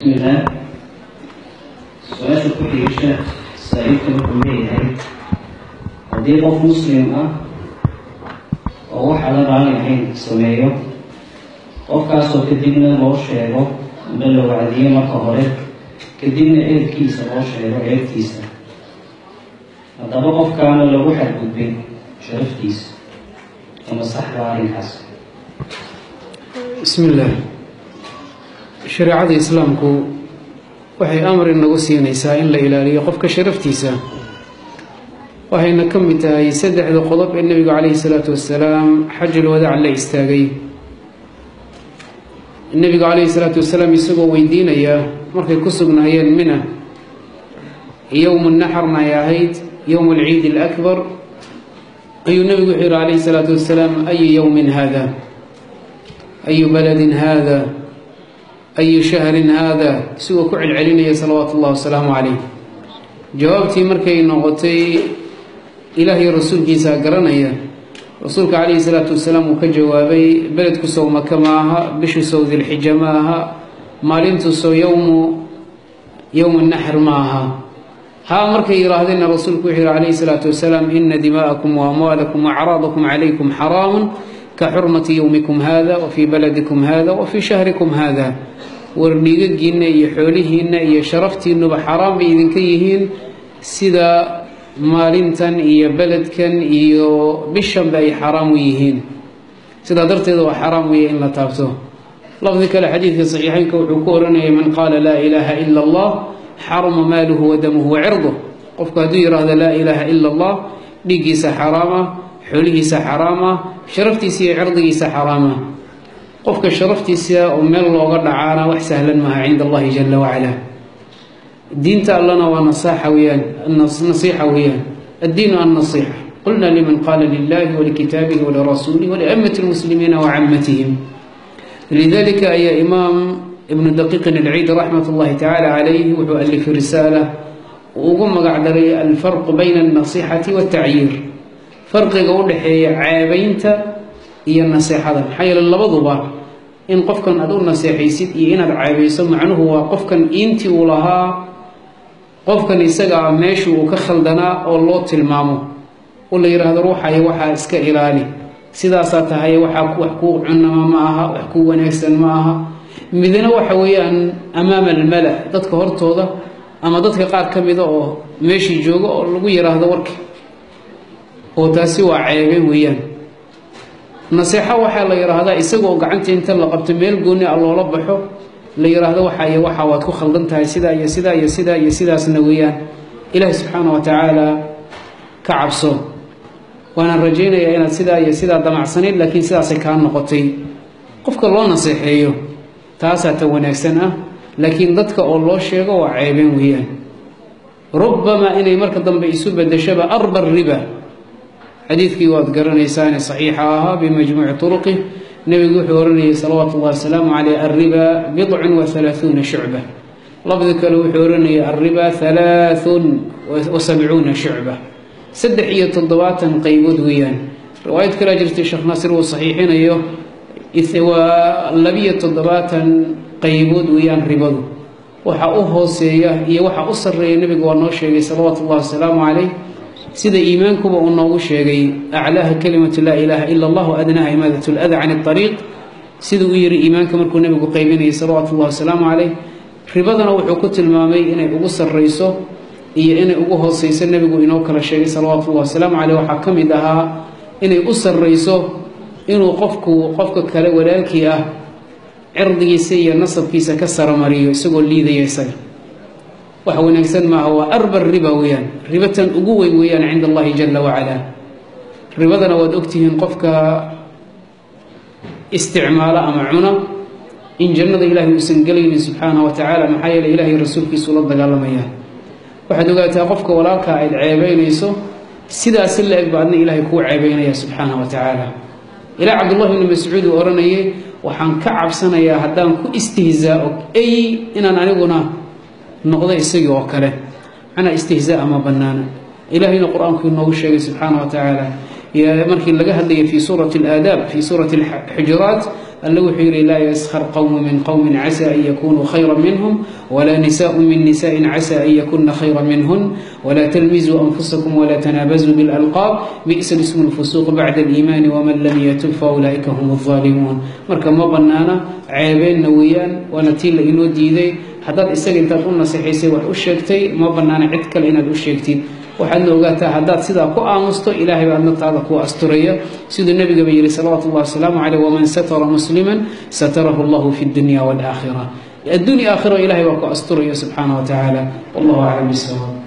bismillaah su-aasha ku xigisha saa-iilka wuxuu leeyahay haddii qof muslim ah oo waxa la raali ahayn sameeyo qofkaasoo kadibna loo sheego amba la wacdiyo marka hore kadibna ehelkiisa loo sheego eegtiisa haddaba qofkaana lagu xadgudbay sharaftiisa ama saxda arrinkaas bismi illaah shareecada islaamku waxay amar inagu siinaysaa in la ilaaliyo qofka sharaftiisa waxayna ka mid tahay saddexda qodob ee nebigu calayhi salaatu wasalaam xajul wadaac la istaagay nebigu calayhi salaatu wasalaam isagoo weydiinaya markay ku sugnaayeen mina yowmu naxarna ay ahayd yowm alciid alakbar ayuu nebigu wuxuu yihi calayhi salaatu wasalaam ayu yowmin hada ayu baladin hada ayu shahrin hada isagoo ku celcelinaya salawaatu ullahi wasalaamu calayh jawaabtii markay noqotay ilaahay rasuulkiisa garanaya rasuulka calayhi salaatu wasalaam uu ka jawaabay beledku sow maka ma aha bishu sow dilxija ma aha maalintu sow yowmu yowma naxr ma aha haa markay yidhaahdeenna rasuulku wuxuu yihi calayhi salaatu wasalaam ina dimaa'akum wa amwaalakum wa acraadakum calaykum xaraamun ka xurmati yowmikum hada wa fii baladikum hada wa fii shahrikum hada war dhiigagiinna iyo xoolihiinna iyo sharaftiinnuba xaraam bay idinka yihiin sida maalintan iyo beledkan iyo bishanba ay xaraam u yihiin sidaa darteeda waa xaraam weeye in la taabto lafdi kale xadiidka saxiixeynka wuxuu ku oranayay man qaala laa ilaaha ila allah xaruma maaluhu wa damuhu wa cirduh qofku hadduu yidhaahdo laa ilaaha ila allah dhiiggiisa xaraama xoolihiisa xaraama sharaftiisa iyo cirdigiisa xaraama qofka sharaftiisa oo meel looga dhacaana wax sahlan maaha cinda allahi jala wacala diinta allana waa nasaaxa weyaan nasiixa weeyaan addiinu annasiixa qulna liman qaala lilahi walikitaabihi walirasuulihi waliamati lmuslimiina wacamatihim lidalika ayaa imaam ibnu daqiiqin alciid raxmat ullahi tacaala calayh wuxuu alifay risaala uu ugu magac daray alfarqu bayna alnasixati waltacyiir farqiga u dhexeeya ceebaynta iyo naseexada maxaa yeele labaduba in qofkan aad u naseexaysid iyo inaad ceebayso macnuhu waa qofkan iintii uu lahaa qofkan isagaa meeshu uu ka khaldanaa oo loo tilmaamo oo la yidhaahdo ruuxayo waxaa iska ilaali sidaasaa tahay waxaa wax kuu cunama ma aha wax kuu wanaagsan ma aha midna waxa weeyaan amaama almala dadka hortooda ama dadka qaar ka mida oo meeshii jooga oo lagu yidhaahdo warki oo taasi waa ceebeen weeyaan naseexo waxaa la yidhaahdaa isagoo gacanta inta la qabto meel gooni a loola baxo la yidhaahdo waxa iyo waxa waad ku khaldan tahay sidaa iyo sidaa iyo sidaa iyo sidaasna weeyaan ilaahi subxaana wa tacaala ka cabso waanaan rajaynayaa inaad sidaa iyo sidaa damacsanayd laakiin sidaasay kaa noqotay qofka loo naseexeeyo taasaa ta wanaagsan ah laakiin dadka oo loo sheego waa ceebeen weeyaan rubbamaa inay marka dambe isu bedeshaba arba riba xadiidkii waad garanaysaane saxiixa ahaa bimajmuuci turuqih nebigu wuxuu oranayay salawaatu ullahi wasalaamu caleyh alriba bidcun wa halaahuuna shucba lafdi kale wuxuu oranayay alriba halaathun wa sabcuuna shucba saddex iyo toddobaatan qaybood weeyaan riwaayad kalea jirtay sheekh naasir uu saxiixinayo waa labiyo toddobaatan qaybood weeyaan ribadu waxa u hooseeya iyo waxa u sarreeya nebigu waa noo sheegay salawaatu ullahi wasalaamu caleyh sida iimaankuba uu noogu sheegay aclaaha kalimatu laa ilaaha ila allah adnaha imaadat lada can اطariiq siduu u yihi iimaanka markuu nebigu qaybinayay salawaatu ullahi wasalaamu caleyh ribadana wuxuu ku tilmaamay inay ugu sarrayso iyo inay ugu hooseyso nebigu inoo kala sheegay salawaatu ullahi wasalaamu caleyh waxaa ka mid ahaa inay u sarrayso inuu qofku qofka kale walaalkii ah cirdigiisa iyo nasabkiisa ka saramariyo isagoo liidaya isaga wax wanaagsan maaha waa arba riba weeyaan ribatan ugu weyn weeyaan cinda allahi jala wacala ribadana waad ogtihiin qofka isticmaalo ama cuna in jannada ilaahay uusan gelaynin subxaanahu wa tacaala maxaa yeele ilahay rasuulkiisu la dagaalamayaan waxaad ogaataa qofka walaalkaa ayd ceebeynayso sidaasi la eg ba adna ilaahay kuu ceebeynaya subxaanahu wa tacaala ilaa cabdullahi bni mascuud uu odhanayay waxaan ka cabsanayaa haddaan ku istihzaao ey inaan aniguna noqdo isagii oo kale macnaa istihzaa ma bannaana ilaahayna qur-aanku inoogu sheegay subxaana wa tacaala markii laga hadlaya fi suurati alaadaab fi suurati alxujuraat alle wuxuu yihi laa yaskhar qowmu min qowmin casa an yakunuu khayra minhum walaa nisaءu min nisaءin casa an yakuna khayra minhun walaa talmizuu anfusakum walaa tanaabazuu biاlalqaab bi'sa ismu lfusuuq bacda aliimaani waman lam yatub faulaa'ika hum الظaalimuun marka ma bannaana ceebeenna weeyaan waana tii la inoo diiday haddaad isaga intaad u nasixaysay wax u sheegtay ma bannaana cid kale inaad u sheegtid waxaadna ogaataa haddaad sidaa ku aamusto ilaahay baa adnataada kuu asturaya siduu nebigaba yihi salawaatu ullahi wasalaamu caleyh waman satara musliman satarahu allahu fi dunya waalaakhira addunya aakhiro ilahay baa ku asturaya subxaana wa tacaala wallahu aclam bisawaab